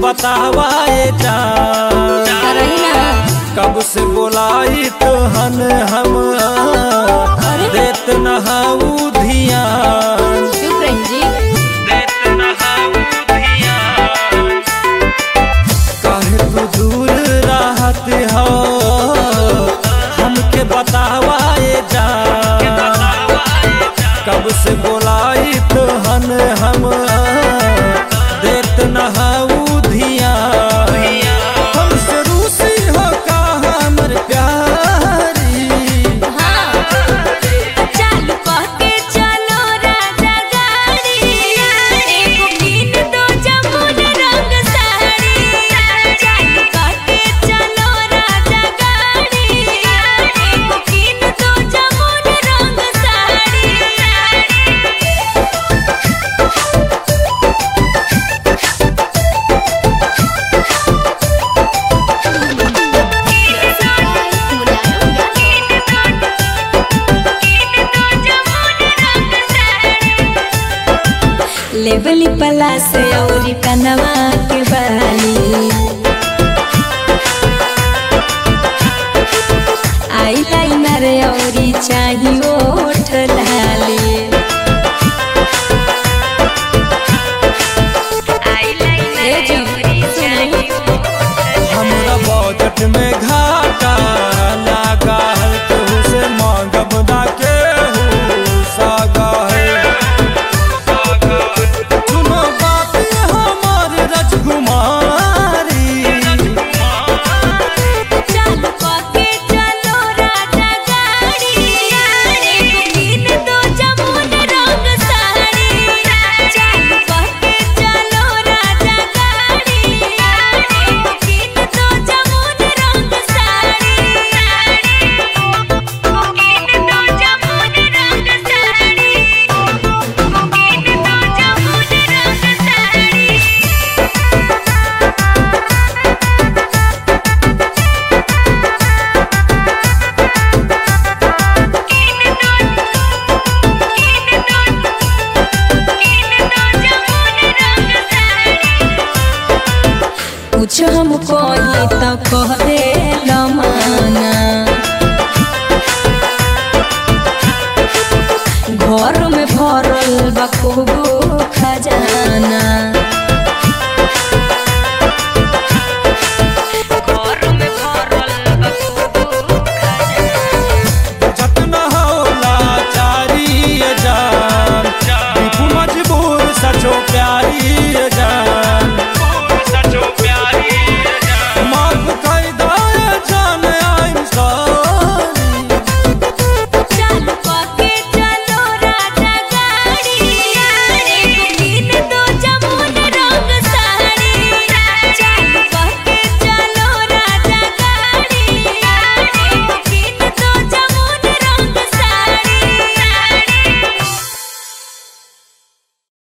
बतावाए जा करही ना कब से बोलाई तो हन हम देत नहाऊ धियान चुप रही जी देत नहाऊ धियान काहे तू दूर रहत हो हमके बतावाए जा कब से बोलाई तो हन हम देत नहाऊ धियान हमसे रूसी हो का हमर प्यारी हाँ चालू कह के चलो राजा गाड़ी एगो कीन दो जमुन रंग साड़ी चालू कह के चलो राजा गाड़ी एगो कीन दो जमुन रंग साड़ी लेबली पला से औरी कनवा के बाली आई लाइनर औरी चाही ओठ लाली ए जी, सुनो। हमरा बजट में घाटा लागा है तू से मांगब ना के सागा है सुनो बात हमार राजकुमारी चालू कह के चलो राजा गाड़ी एगो कीन दो जमुन रंग साड़ी चालू कह के चलो राजा गाड़ी एगो कीन दो जमुन रंग साड़ी कीन दो जमुन रंग साड़ी कीन दो जमुन रंग साड़ी कुछ हम कोई तो कह दे लमाना